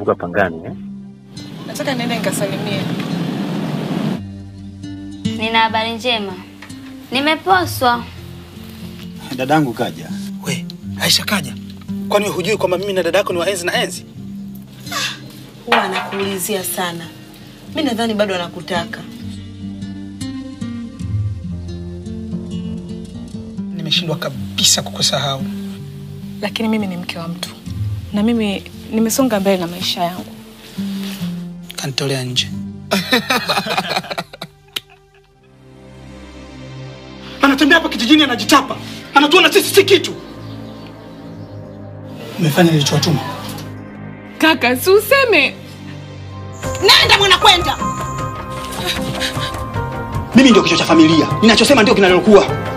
kutoka Pangani eh? Nataka niende nikasalimie. Nina habari njema, nimeposwa. Dadangu kaja. We, Aisha kaja. Kwani wewe hujui kwamba mimi na dada yako ni waenzi na enzi? Huwa anakuulizia sana. Mi nadhani bado anakutaka. Nimeshindwa kabisa kukusahau. Lakini mimi ni mke wa mtu na mimi nimesonga mbele na maisha yangu. Kanitolea nje. Anatembea hapa kijijini anajitapa. Anatuona sisi si kitu. Umefanya nilichowatuma. Kaka, si useme Nenda mwana kwenda. Mimi ndio kichwa cha familia. Ninachosema ndio kinalokuwa.